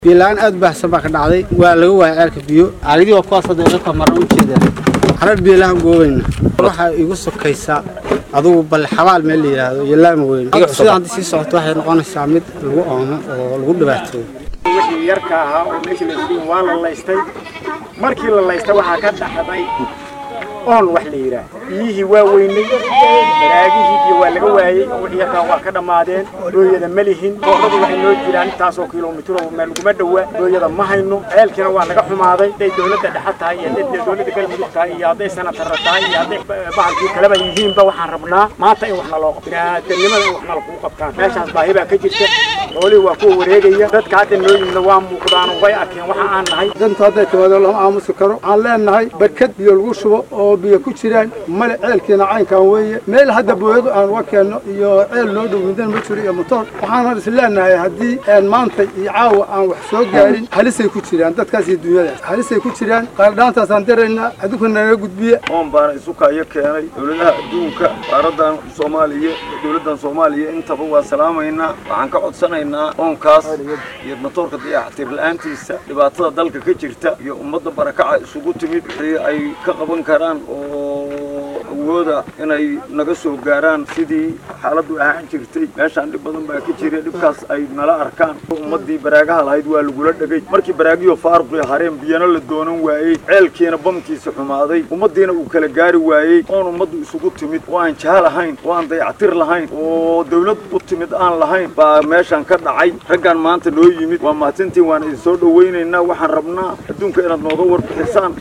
biyola-aan aad u baahsan baa ka dhacday waa laga waayay ceelka biyo caagadii waa kuwaas hadda iga maran u jeedaan carar biyolaan goobayna waxaa igu sokaysaa adugu bal xabaal meel la yidhaahdo iyo laama weyn sida haddii sii socoto waxay noqonaysaa mid lagu oomo oo lagu dhibaatooyo wixii yarka ahaa oo meeshii la isugu waa la laystay markii la laystay waxaa ka dhaxday oon wax la yidhaah biyihii waa weynay baraagihii biyo waa laga waayey oo wixii yarkaa waa ka dhammaadeen dooyada ma lihin booradu waxay noo jiraan intaasoo kilomitr oo meel laguma dhowa dooyada ma hayno ceelkiina waa naga xumaaday hadday dowladda dhexe tahay iyo hadday dowladda galmudug tahay iyo hadday sanatarra tahay iyo hadday bahalkii kaleba yihiinba waxaan rabnaa maanta in wax naloo qabto biniaadanimada in wax nalakugu qabtaan meeshaas baahi baa ka jirta xoolihii waa kuwa wareegaya dadka hadda noo yimidna waa muuqdaan way arkeen waxa aan nahay danta hadday timaado lama aamusi karo waxaan leenahay barkad biyo lagu shubo oo biyo ku jiraan male ceelkiina caynkan weeye meel hadda booyadu aan uga keenno iyo ceel noo dhow midan ma jiro iyo motoor waxaan is leenahay haddii aan maanta iyo caawa aan wax soo gaarin halisay ku jiraan dadkaas iyo dunyadaas halisay ku jiraan qaardhaantaasaan daraynaa adinku naga gudbiya oon baana isu kaayo keenay dowladaha adduunka qaaradan soomaaliya dowladdan soomaaliya intaba waa salaamaynaa waxaan ka codsanaynaa oonkaas iyo matoorka dayactir la-aantiisa dhibaatada dalka ka jirta iyo ummadda barakaca isugu timid wixii ay ka qaban karaan oo awooda inay naga soo gaaraan sidii xaaladdu ahaan jirtay meeshaan dhib badan baa ka jira dhibkaas ay nala arkaan ummaddii baraagaha lahayd waa lagula dhegay markii baraagiyo faaruqii hareen biyana la doonan waayey ceelkiina bamkiisa xumaaday ummaddiina uu kala gaari waayey oon ummaddu isugu timid oo aan jaha lahayn oo aan dayactir lahayn oo dawlad u timid aan lahayn baa meeshaan ka dhacay raggan maanta noo yimid waa mahadsantiin waan idin soo dhowaynaynaa waxaan rabnaa adduunka inaad nooga warbixisaan